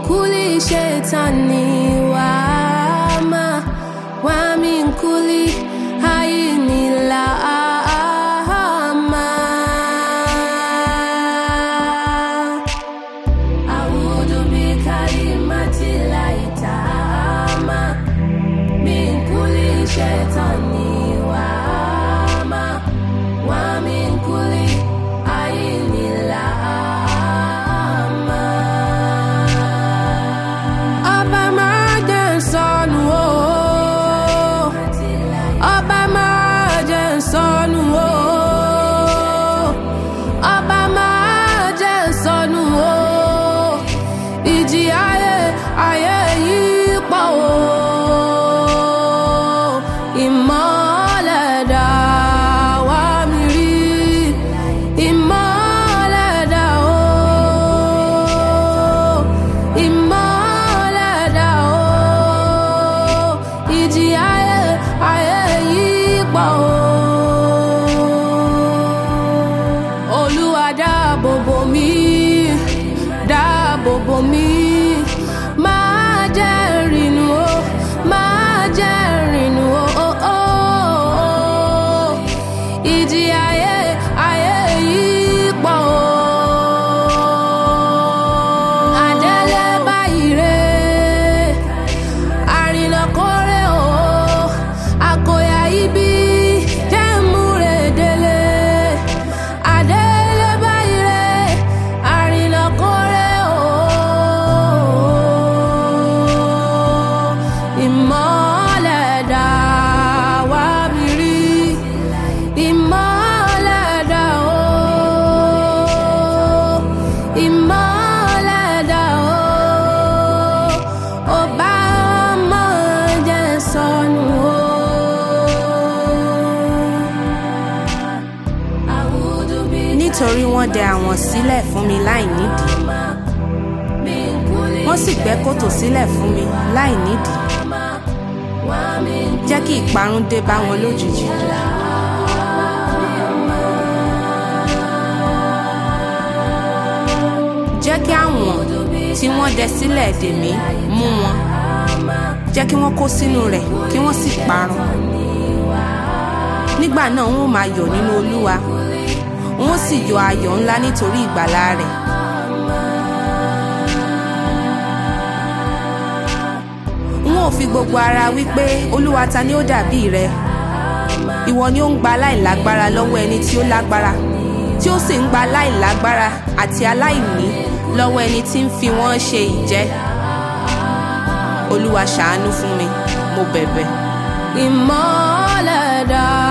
kuli shetani wama wa min kuli aini laama A'udhu bi kalimati llahi taama min kulli shaitani wama wa min kulli aini laama. Ọba máa jẹ́ sọnù o. Ọba máa jẹ́ sọnù o. Ọba máa jẹ́ sọnù o. Ìjì ayé ayé yìí pọ̀ o. Ìmọ̀lẹ̀ dà wá mi rí. Ìmọ̀lẹ̀ dà o. Ìmọ̀lẹ̀ dà o. Ìjì ayé ayé yìí pọ̀ o. Olúwa dáàbò bò mí, dáàbò bò mí. Máa jẹ́ rìnnù o, máa jẹ́ rìnnù o. o, o, o. Ìjì ayé ayé yìí pọ̀ o. Àdélé báyìí rè àrìnà kórè o àkòyà ibi jẹ́ múre délé àdélé báyìí rẹ̀ àrìnà kórè o ìmọ̀lẹ̀ dà wá mi rí ìmọ̀lẹ̀ dà o ìmọ̀lẹ̀ dà o ọba máa jẹ́ sọnù o. nítorí wọ́n dẹ àwọn sílẹ̀ fún mi láì nídìí wọ́n sì gbẹ́ kòtò sílẹ̀ fún mi láì nídìí jẹ́ kí ìparun dé bá wọn lójijì jẹ́ kí àwọn tí wọ́n dẹ sílẹ̀ dè mí mú wọn jẹ́ kí wọ́n kó sínú rẹ̀ kí wọ́n sì parun nígbà náà wọn ò máa yọ̀ nínú olúwa wọn ó sì yọ ayọ̀ ńlá nítorí ìgbàlà rẹ̀ wọn ò fi gbogbo ara wípé olúwa ta ni ó dàbí rẹ ìwọ ni ó ń gba aláìlágbára lọ́wọ́ ẹni tí ó lágbára tí ó sì ń gba aláìlágbára àti aláìní lọ́wọ́ ẹni tí ń fi wọ́n ṣe ìjẹ́ olúwa ṣàánú fún mi mo bẹ̀bẹ̀. ìmọ̀lẹ̀ dà